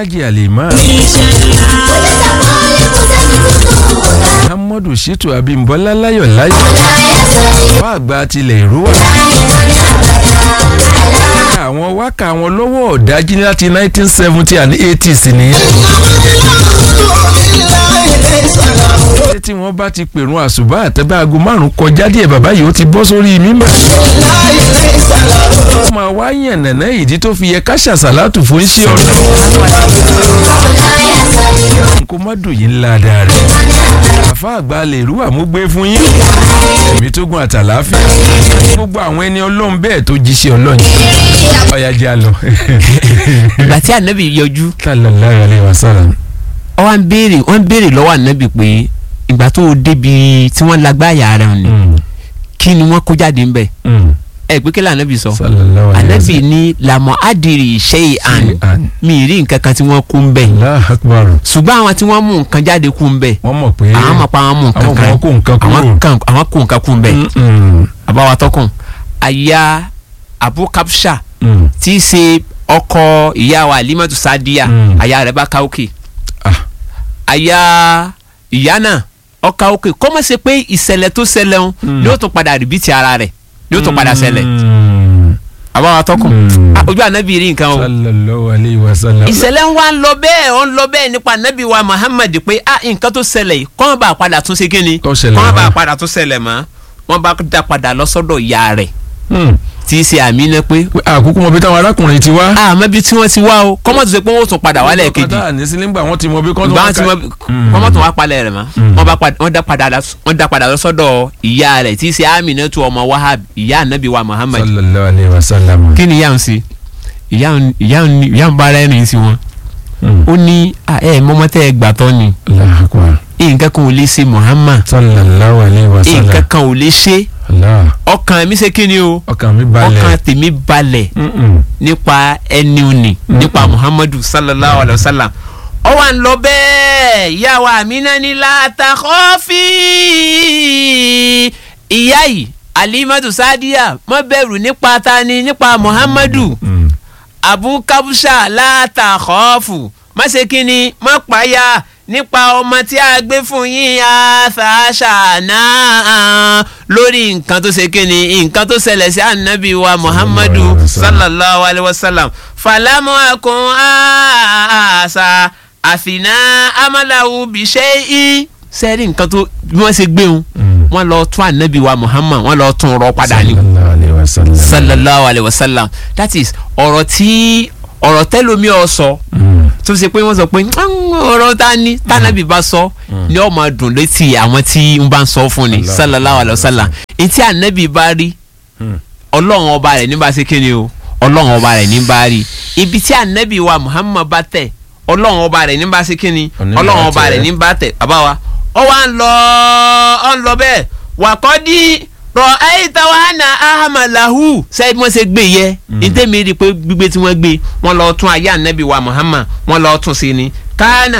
alhaji alima muhammadu shitu abimbola láyọ̀ láyọ̀ wá àgbà tilẹ̀ ìrúwà àwọn wákà wọn lọ́wọ́ ọ̀dájí láti nineteen seventy and eighties nìyẹn ṣé tí wọ́n bá ti pèrún àṣùbà àtẹ́bá aago márùn-ún kọjá díẹ̀ bàbá yìí ó ti bọ́ sórí mímbà. ó máa wá yàn nàná ìdí tó fi yẹ ká ṣàṣàlátù fún iṣẹ́ ọ̀nà. kó má dùn yín ńlá dáa rẹ̀. àfa àgbà lè rú àmúgbé fún yín. ẹ̀mí tó gun àtàláfíà. gbogbo àwọn ẹni ọlọ́run bẹ́ẹ̀ tó jíṣẹ́ ọlọ́run. ọ̀yà já lọ. ìgbà tí ànábì yọjú sallallahu alaihi wasallam. wọ́n béèrè wọ́n béèrè lọ́wọ́ ànábì pé ìgbà tó o débi tí wọ́n lágbáyà rẹ̀ ni kí ni wọ́n kó jáde ń bẹ̀ ẹ pé kí lè ànábì sọ sallallahu alaihi ànábì wasallam. ní làmọ́ àdìrí ṣe àn Shay'an. mi rí nǹkan kan tí wọ́n kó ń bẹ̀ Allahu akbar. ṣùgbọ́n àwọn tí wọ́n mú nǹkan jáde kú ń bẹ̀ wọ́n mọ̀ pé àwọn mọ̀ pa àwọn mú nǹkan àwọn kan kan kó nǹkan kúrò. àwọn kan àwọn kó nǹkan kú ń bẹ̀ Mm-mm. àbáwá tọkùn àyà abu kapsha Mm. tí í ṣe ọkọ ìyá wa alimatu sadiya Mm. àyà rẹ̀ bá ká òkè Ah. àyà ìyá náà ọkà òkè kó má ṣe pé ìṣẹ̀lẹ̀ tó ṣẹlẹ̀ ń Mm. ni ó tún padà rìbìtì ara rẹ̀ ni ó tún padà ṣẹlẹ̀ Mm. àbáwá tọkùn Mm. Ah, ojú ànábì rí nǹkan o sallallahu alayhi wa sallam. ìṣẹ̀lẹ̀ ń wá ń lọ bẹ́ẹ̀ ó ń lọ bẹ́ẹ̀ nípa ànábì wa muhammad pé ah nǹkan tó ṣẹlẹ̀ yìí kọ́n bá padà tún ṣe kíni Tó ṣẹlẹ̀ kọ́n bá mọ́. padà tún ṣẹlẹ̀ mọ́ wọ́n bá dá padà lọ sọ́dọ̀ ìyá rẹ̀ Mm. tí í ṣe àmínà pé Pé àkókò mọ bí táwọn arákùnrin ti wá. àmọ́ bí tí wọ́n ti wá o kọ́mọ̀ tó ṣe pé wọ́n tún padà wálẹ̀ kejì kọ́tà ní sílíǹgbà wọ́n ti mọ bí kọ́tà ìgbà tí wọ́n kọ́mọ̀ tún wá palẹ̀ rẹ̀ mọ́ Mm. wọ́n bá padà- wọ́n dá padà lọ- wọ́n dá padà lọ sọ́dọ̀ ìyá rẹ̀ tí í ṣe àmínà tó ọmọ wahab ìyá ànábì wa muhammad sallallahu alayhi wa sallam. kí ni ìyá ń ṣe ìyá ń ìyá ń ìyá ń bá ara ẹ̀rìn sí wọn Mm. ó ní "Ah, ẹ mọ́mọ́ tẹ́ ẹ gbà tọ́ ni Allahu akbar. nǹkan kan ò lè ṣe muhammad sallallahu alayhi wa sallam. nǹkan kan ò lè ṣe Allah. ọkàn mi ṣe kí ni o ọkàn mi balẹ̀. ọkàn tèmi balẹ̀ Mm-mm. nípa ẹni òní nípa muhammadu sallallahu alayhi wa sallam ó wà ń lọ bẹ́ẹ̀ ìyá wa àmínà ní látàkọ́fì ìyá yìí alimadu sadiya má bẹ̀rù nípa tani nípa muhammadu Mm. abu kabusha látàkọ́fù má ṣe kínni má payà nípa ọmọ tí a gbé fún yín àṣàṣà náà lórí nǹkan tó ṣe kínni nǹkan tó ṣẹlẹ̀ sí ànábì wa muhammadu alaihi wasallam. sallallahu alayhi wa sallam falamu akun àṣà àfìnà amalahu bìṣẹ́ sẹ́rí nǹkan tó bí wọ́n ṣe gbé wọn Mm. wọ́n lọ tún ànábì wa muhammad wọ́n lọ tún rọ padà ní sallallahu alayhi wa sallam. sallallahu alayhi wa sallam that is ọ̀rọ̀ tí ọ̀rọ̀ tẹ́lómi ọ̀ sọ Mm. tó ṣe pé wọ́n sọ pé "Mm, ọ̀rọ̀ ta ni tànàbí bá sọ ni ó máa dùn létí àwọn tí ń bá ń sọ fún ni Allah. sallallahu alayhi wa sallam etí ànábì bá rí Mm. ọlọ́run ọba rẹ̀ ní bá ṣe kí ni o ọlọ́run ọba rẹ̀ ní bá rí ibi tí ànábì wa muhammad bá tẹ̀ ọlọ́run ọba rẹ̀ ní bá ṣe kí ni Òní ọlọ́run bá ọba tẹ̀. rẹ̀ ní bá tẹ̀ bàbá wa ó wá ń lọ ó ń lọ bẹ́ẹ̀ wàkọ́dí rọ ayétawáhánà ahamalahu sẹ́yìn wọ́n ṣe gbé yẹ ìdẹ́mi rí i pé gbígbé tí wọ́n gbé wọ́n lọ tún ayé ànábì wa muhammad wọ́n lọ tún sí ni kánà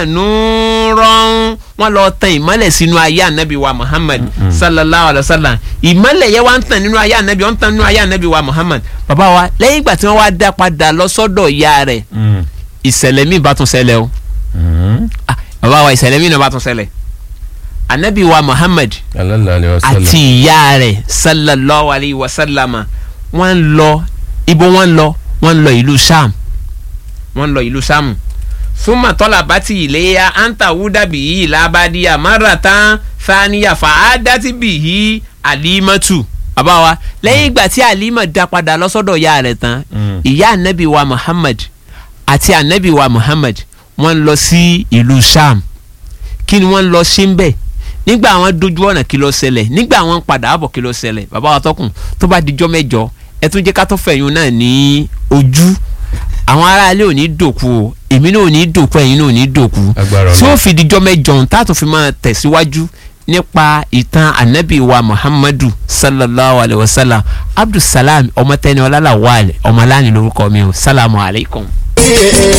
nùrọ̀n wọ́n lọ tan ìmọ́lẹ̀ sínú ayé ànábì wa muhammad sallallahu alayhi wa sallam ìmọ́lẹ̀ yẹn wá ń tàn nínú ayé ànábì wọ́n ń tàn nínú ayé ànábì wa muhammad bàbá wa lẹ́yìn ìgbà tí wọ́n wá dá padà lọ sọ́dọ̀ ìyá rẹ̀ Mm. ìṣẹ̀lẹ̀ míì bá tún ṣẹlẹ̀ o Mm. Ah, bàbá wa ìṣẹ̀lẹ̀ míì náà bá tún ṣẹlẹ̀ ànábì wa muhammad sallallahu alayhi wa sallam. àti ìyá rẹ̀ sallallahu alayhi wa sallama wọ́n ń lọ ibo wọ́n ń lọ wọ́n ń lọ ìlú sham wọ́n ń lọ ìlú sham súnmọ́ tọ́lá bá ti ìléyà anta wúdàbí yìí lábàdíyà máràtán fàníyà fàádátì bì yìí àlímọ́tù bàbá wa lẹ́yìn ìgbà tí àlímọ̀ dá padà lọ́sọ́dọ̀ ìyá rẹ̀ tán Mm. ìyá anabi wa muhammad àti anabi wa muhammad wọ́n ń lọ sí ìlú sham kí ni wọ́n ń lọ sí ń bẹ̀ nígbà àwọn dojú ọ̀nà kí ló ṣẹlẹ̀ nígbà àwọn ń padà bọ̀ kí ló ṣẹlẹ̀ bàbá wa tọkùn tó bá dijọ́ mẹ́jọ ẹ tún jẹ́ ká tó fẹ̀yìn náà ní ojú àwọn aráalé ò ní dòkú o èmi náà ò ní dòkú ẹ̀yin náà ò ní dòkú Agbára tí ó Ọlọ́run. fi dijọ́ mẹ́jọ ohun tá a tún fi máa tẹ̀síwájú nípa ìtàn anabi wa muhammadu sallallahu alayhi wa sallam abdulsalam ọmọtẹni ọlálàwálẹ ọmọláni lórúkọ mi o salamu alaykum.